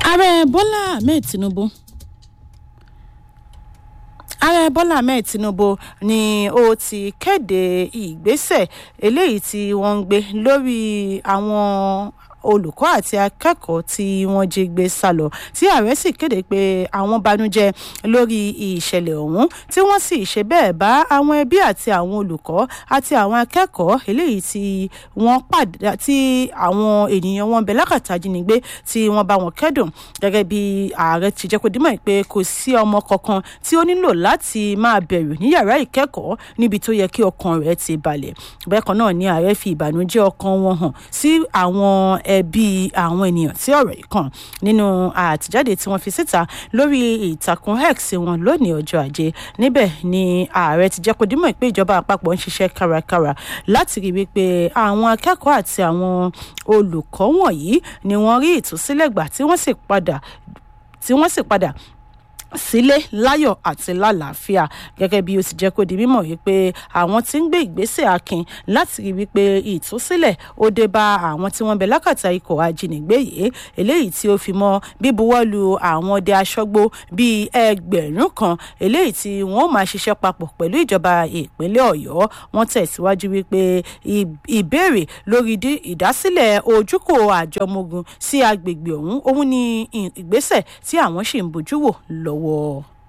ààrẹ bọ́lá ahmed tinubu ààrẹ bọ́lá ahmed tinubu ni ó ti kéde ìgbésẹ̀ eléyìí tí wọ́n ń gbé lórí àwọn olùkọ́ àti akẹ́kọ̀ọ́ tí wọ́n jí gbé sá lọ tí ààrẹ sì kéde pé àwọn banújẹ́ lórí ìṣẹ̀lẹ̀ ọ̀hún tí wọ́n sì ṣe bẹ́ẹ̀ bá àwọn ẹbí àti àwọn olùkọ́ àti àwọn akẹ́kọ̀ọ́ eléyìí tí wọ́n padà tí àwọn ènìyàn wọn bẹ̀ lákàtà jínigbé tí wọ́n bá wọn kẹ́dùn gẹ́gẹ́ bí ààrẹ ti jẹ́ kó dímọ̀ pé kò sí ọmọ kankan tí ó nílò láti máa bẹ̀rù ní yàrá ìkẹ́kọ̀ọ́ níbi tó yẹ kí ọkàn rẹ̀ ti balẹ̀ bẹ́ẹ̀ kan náà ni ààrẹ fi ìbànújẹ́ ọkàn wọn hàn sí àwọn ẹbí àwọn ènìyàn tí ọ̀rọ̀ yìí kàn nínú àtìjáde tí wọ́n fi síta lórí ìtàkùn x wọn lónìí ọjọ́ ajé níbẹ̀ ni ààrẹ ti jẹ́ kó dímọ̀ pé ìjọba àpapọ̀ ń ṣiṣẹ́ kárakára láti rí wípé àwọn akẹ́kọ̀ọ́ àti àwọn olùkọ́ wọ̀nyí ni wọ́n rí ìtúsílẹ̀ gbà tí wọ́n sì padà tí wọ́n sì padà sílé láyọ̀ àti lálàáfíà gẹ́gẹ́ bí ó ti jẹ́ kó di mímọ̀ wípé àwọn tí ń gbé ìgbésẹ̀ akin láti rí wípé ìtúsílẹ̀ ó dé bá àwọn tí wọ́n bẹ lákàtà ikọ̀ ajínigbé yìí eléyìí tí ó fi mọ́ bíbuwọ́lu àwọn ọdẹ aṣọ́gbó bíi ẹgbẹ̀rún kan eléyìí tí wọ́n máa ṣiṣẹ́ papọ̀ pẹ̀lú ìjọba ìpínlẹ̀ ọ̀yọ́ wọ́n tẹ̀síwájú wípé ìbéèrè lórí ìdásílẹ̀ ojúkò àjọmọ́gun sí agbègbè ọ̀hún òun ni ìgbésẹ̀ tí àwọn ṣì ń bójú wò lọ́wọ́.